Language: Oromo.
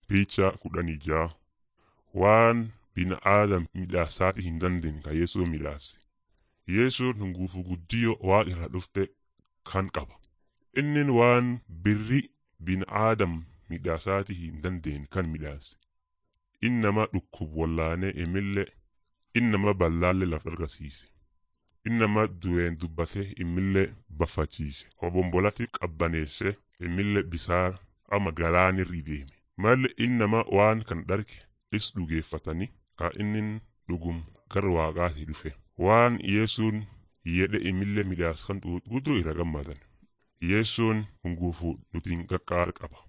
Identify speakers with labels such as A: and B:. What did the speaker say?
A: Picha kudhanii ja'a waan bina'aadam midhaasaati hin dandeenye ka Yesuun midhaase. Yesuun hunguufu guddiyoo waaqa irraa dhufte kan qaba. Innin waan birri bina'aadam midhaasaati hin dandeenye kan midhaase. Inni nama dhukkub wallaanee imillee inni nama ballaallee lafa argisiise. Inni nama du'een dubbatee imillee baffachiise. Obombolatti qabbaneesse imillee bisaan ama galaanirra deeme. Malli inni nama waan kan dharge is dhugeeffatanii ka innin dhugum gara waaqaati dhufe. Waan Yesuun jedhe imillee midhaas kan guutuu irra gammadan. Yesuun hunguufu nutiin qaqqaara qaba.